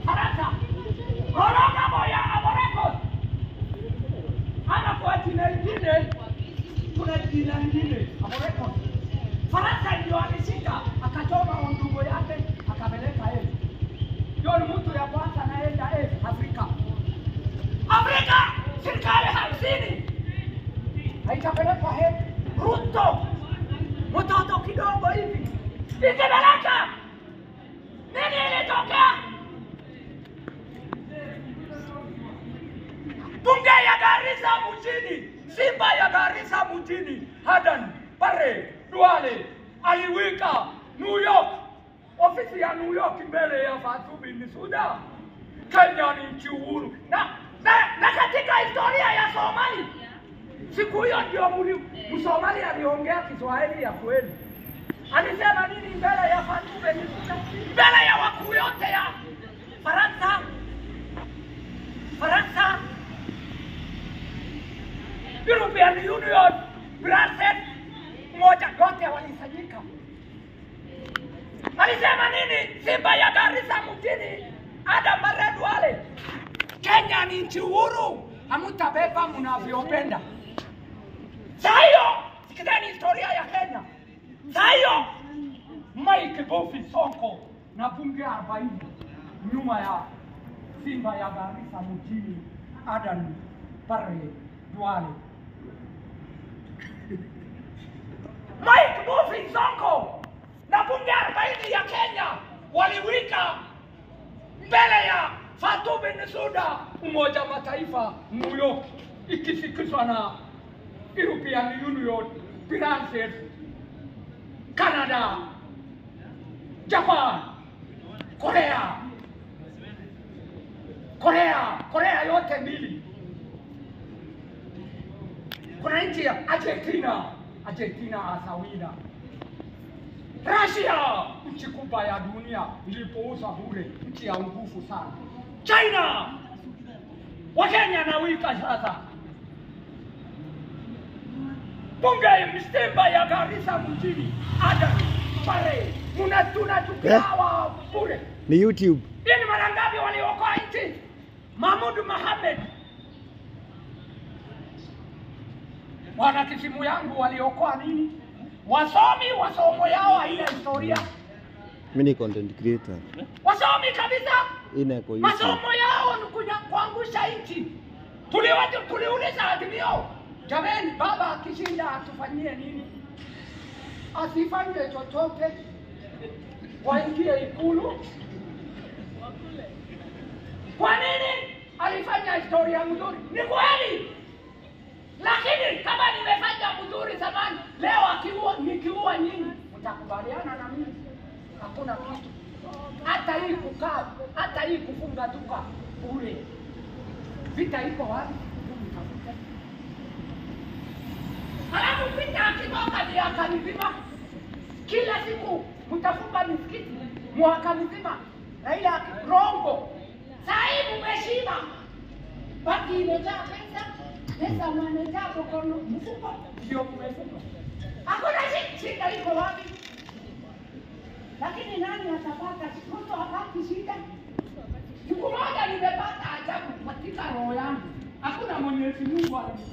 Faransa. Koroga moya Amorekos. Ama kwa jina lingine kuna jina lingine Amorekos. Faransa ndio alishika akachoma ndugu yake akapeleka yeye. Ndio ni mtu ya kwanza anaenda eh Afrika. Afrika serikali hamsini haitapelekwa he Ruto mtoto kidogo hivi ikipeleka nini ilitokea? Bunge ya Garissa mjini, Simba ya Garissa mjini, Hadan, Bare, Duale, aliwika New York, ofisi ya New York mbele ya Fatou Bensouda. Kenya ni nchi uhuru na, na, na katika historia ya Somali siku hiyo ndio mli- Msomali aliongea Kiswahili ya kweli. Alisema nini mbele ya Fatou Bensouda, mbele ya wakuu yote ya Faransa, Faransa, European Union, Brussels, moja yote walisanyika. Alisema nini? Simba ya Garissa mjini, Adam Bare Duale, Kenya ni nchi huru, hamutabeba mnavyopenda. Saa hiyo sikizeni historia ya Kenya. Saa hiyo Mike Bofi Sonko na bunge 40 nyuma ya Simba ya Garissa mjini, Adan Bare Duale. Mike Bofi Sonko na bunge 40 ya Kenya waliwika mbele ya Fatou Bensouda, Umoja wa Mataifa, New York, ikisikizwa na European Union, Brussels, Canada, Japan, Korea, Korea, Korea yote mbili. Kuna nchi ya Argentina, Argentina asawina. Russia, nchi kubwa ya dunia ilipouza bure, nchi ya nguvu sana. China, Wakenya na wika sasa bunge Mstemba ya Garissa mjini Adan Bare muna tunachukia Eh? hawa bure. Ni YouTube. Hii ni mara ngapi waliokoa nchi? Mahmud Mohamed wana kisimu yangu waliokoa nini? Wasomi wasomo yao haina historia, Mimi ni content creator. wasomi kabisa Ina kwa YouTube. masomo yao ni kuja kuangusha nchi. Tuliwatu tuliuliza Azimio, jameni, baba akishinda atufanyie nini? Asifanye chochote, waingie Ikulu. Kwa nini? Alifanya historia mzuri, ni kweli, lakini kama nimefanya mzuri zamani, leo akiua nikiua nyinyi, mtakubaliana na mimi? Hakuna kitu hata hii kukaa, hata hii kufunga duka bure. Vita iko wapi? Hebu nitafute. Halafu vita akitoka miaka mizima, kila siku mtafunga misikiti mwaka mzima, Raila aki- rongo. Saa hii mmeshiba, baki imejaa pesa, pesa mwanejaa mkono mfuko, ndio mmefunga. Hakuna shi- shida iko wapi? lakini nani atapata? Mtu hapati shida. Siku moja nimepata ajabu katika roho yangu, hakuna Mwenyezi Mungu ali